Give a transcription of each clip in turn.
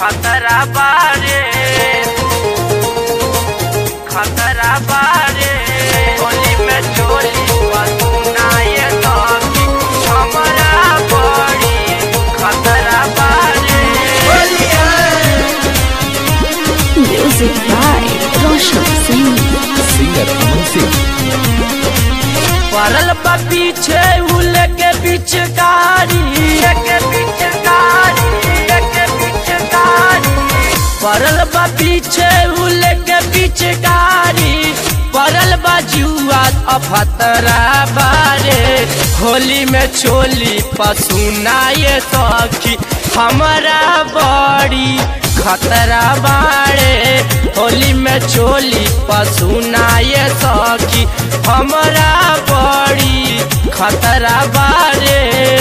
खतरा बारे खतरा बारे होली में चोली सुनाए तो कि हमरा बड़ी खतरा बारे Music by Roshan Singh. Singer Aman Singh पड़ल बा पीछे उल के बीच गाड़ी के बीच गाड़ी के बीच गाड़ी पड़ल बा पीछे उल के बीच गाड़ी पड़ल बा जुआ अफतरा बारे होली में चोली पसुनाए सखी हमारा बड़ी खतरा बाड़े होली में चोली पसुनाए सखी हमारा बड़ी खतरा बारे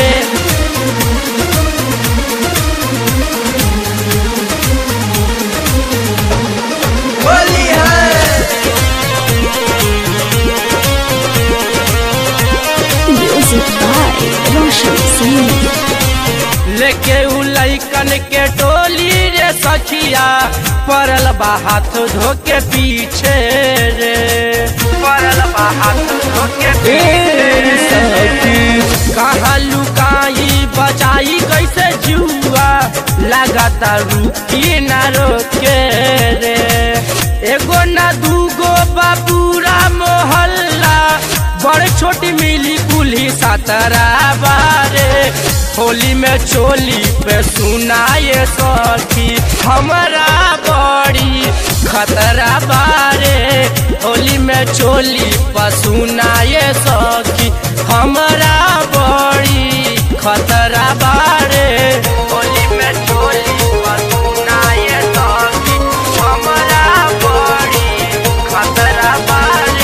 Music by Roshan Singh. लेके उ लैकन के टोली रे सखिया पड़ल बा हाथ धो के पीछे रे पड़ल बा हाथ धो के पीछे कहाँ लुकाई बचाई कैसे जुआ लगाता रुकी ना रोके रे एगो ना दूगो बा पूरा मोहल्ला बड़ छोटी मिली कुली सतरा बारे होली में चोली पे सुनाए सखी हमारा बड़ी खतरा बारे होली में चोली पर सुनाए सखी हमारा बड़ी खतरा बारे होली में चोली पर सुनाए सखी हमारा बड़ी खतरा बारे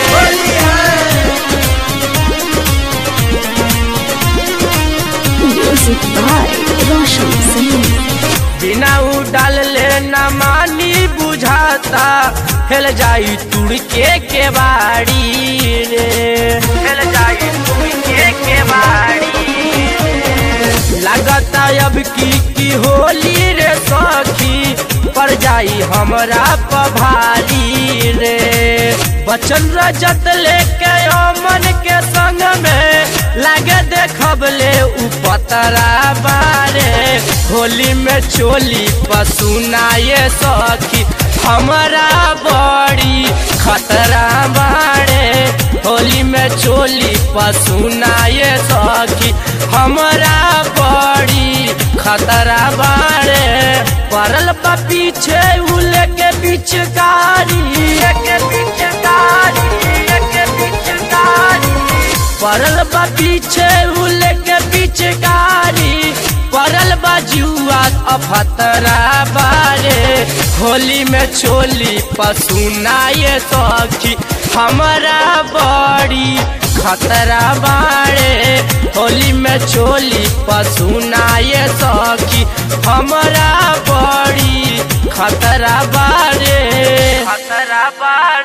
Music by Roshan Singh. बिना उड़ल ले न मानी बुझाता हेल जाई तुड़ के के बाड़ी रे हेल जाई तुड़ के के बाड़ी रे। लागता अब की की होली रे सखी पर जाई हमरा पभारी रे बचन रजत लेके अमन के संग में लागे देखब ले उ पतरा बारे होली में चोली पसुनाए सखी हमारा बड़ी खतरा बारे होली में चोली पसुनाए सखी हमारा बड़ी खतरा बारे पड़ल बा पीछे उल के बीच गाड़ी के बीच गाड़ी के बीच गाड़ी पड़ल बा पीछे उल के बीच गाड़ी पड़ल बा जुआ अफतरा बारे होली में चोली पसुनाए सखी हमारा बड़ी खतरा बारे होली में चोली पसुनाए सखी हमारा बड़ी खतरा बारे खतरा बारे